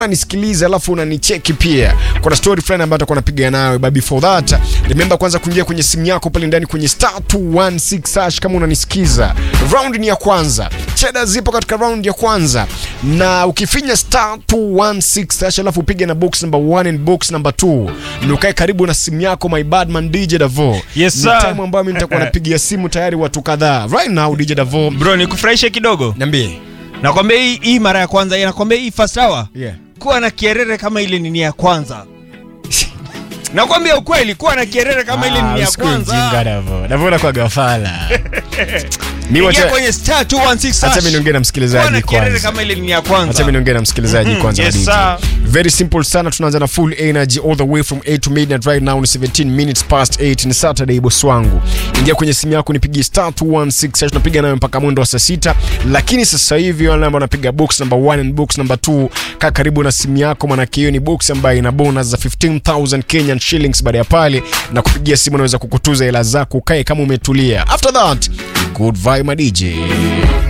nisikilize alafu unanicheki pia kuna story fulani ambayo atakuwa napiga nayo but before that remember kwanza kuingia kwenye simu yako pale ndani kwenye star 216 hash kama unanisikiza round ni ya kwanza cheda zipo katika round ya kwanza na ukifinya star 216 hash alafu upige na box number 1 and box number 2 ndio ukae karibu na simu yako my badman DJ Davo Yes, ni sir. time ambayo mimi nitakuwa napigia simu tayari watu kadhaa right now DJ Davo bro nikufurahishe kidogo niambie nakwambia hii, hii mara ya kwanza hii, nakwambia hii first hour yeah kuwa na kierere kama ile nini ya kwanza nakwambia ukweli kuwa na kierere kama ile nini ya kwanza Davo kwa gafala ni ingia wacha kwenye star 216 Acha mimi niongee na kuwa na msikilizaji kierere kwanza. kama ile nini ya Acha kwanza mimi niongee na msikilizaji Mhm, kwanza. yes, DJ. sir. Very simple sana, tunaanza na full energy all the way from 8 to midnight right now ni 17 minutes past 8 ni Saturday boss wangu. Ingia kwenye simu yako nipigie star 216 hash tunapiga nayo mpaka mwendo wa saa sita, lakini sasa hivi wale ambao wanapiga box number 1 and box number 2 kaa karibu na simu yako, maana hiyo ni box ambayo ina bonus za 15000 Kenyan shillings baada ya pale na kupigia simu unaweza kukutuza hela zako, ukae kama umetulia. After that, good vibe my DJ.